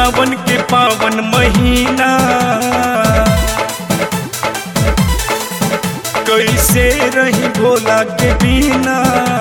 सावन के पावन महीना कैसे रही भोला के बिना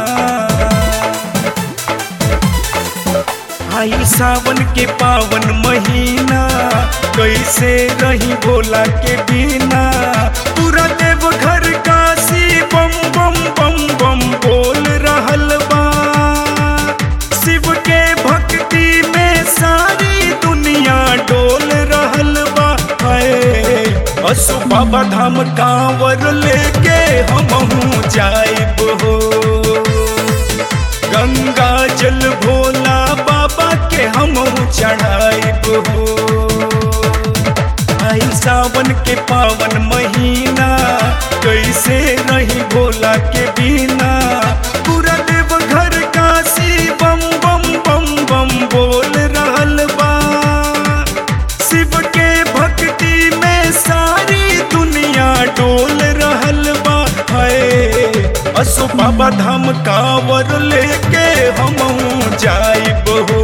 आई सावन के पावन महीना कैसे रही भोला के बिना पूरा देव घर काशी बम बम बम बम बोल रहल बा शिव के भक्ति में सारी दुनिया डोल रहल बा हाय असु बाबा धाम कांवर लेके हमहू जाइब हो गंगा जल भोला बाबा के हम चढ़ाइब हो आई सावन के पावन महीना कैसे रही भोला के बिना पूरा देव घर काशी बम बम बम बम बोल रहल बा शिव के भक्ति में सारी दुनिया डोल रहल बा है असो बाबा धाम कांवर लेके हम जाइब हो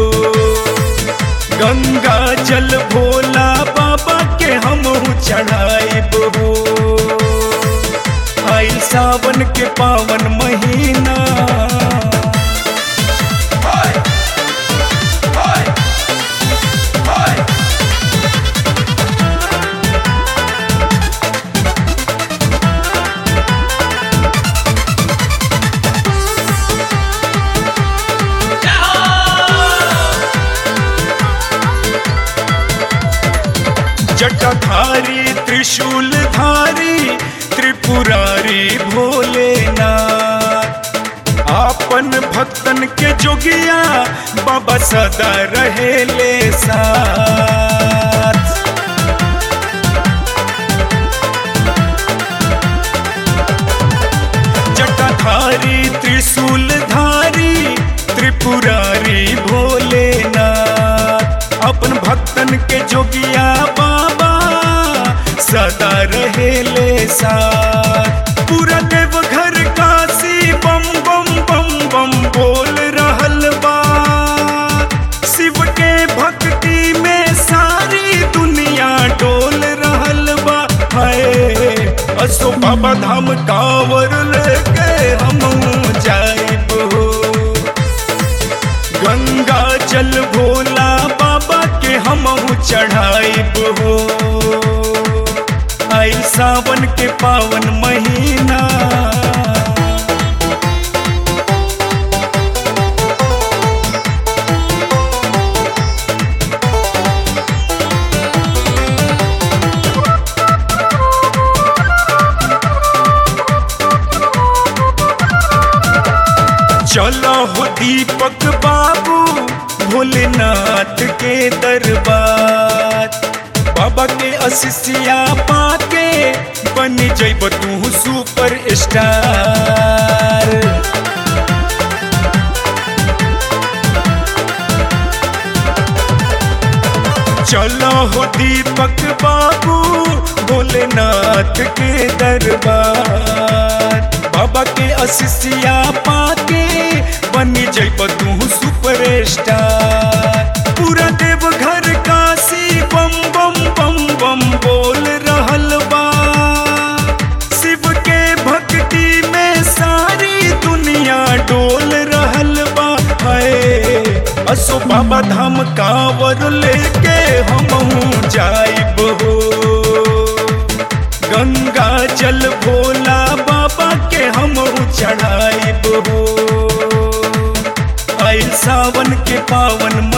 गंगा जल भोला बाबा के हम चढ़ाइब हो आई सावन के पावन महीना जटाधारी त्रिशूलधारी त्रिपुरारी भोलेनाथ आपन भक्तन के जोगिया बाबा सदा रहेले साथ जटाधारी त्रिशूलधारी त्रिपुरारी भोलेनाथ अपन भक्तन के जोगिया बाबा सदा रहेले साथ पूरा देव घर काशी बम बम बम बम बोल रहल बा शिव के भक्ति में सारी दुनिया डोल रहल बा हाय असो बाबा धाम कांवर लेके हम जाइब हो गंगा जल भोला बाबा के हम चढ़ाइब हो आई सावन के पावन महीना चलो हो दीपक बाबू भोलेनाथ के दरबार बाबा के अशिष्या पाके बन जैब तू सुपर स्टार चलो हो दीपक बाबू भोलेनाथ के दरबार बाबा के अशिष्या पाके बनी जैब तू सुपर स्टार पूरा देव घर काशी बम बम बम बम बोल रहल बा शिव के भक्ति में सारी दुनिया डोल रहल बा है असो बाबा धाम कांवर लेके हम जाइब हो गंगा जल भोला बाबा के हम चढ़ाइब हो आई सावन के पावन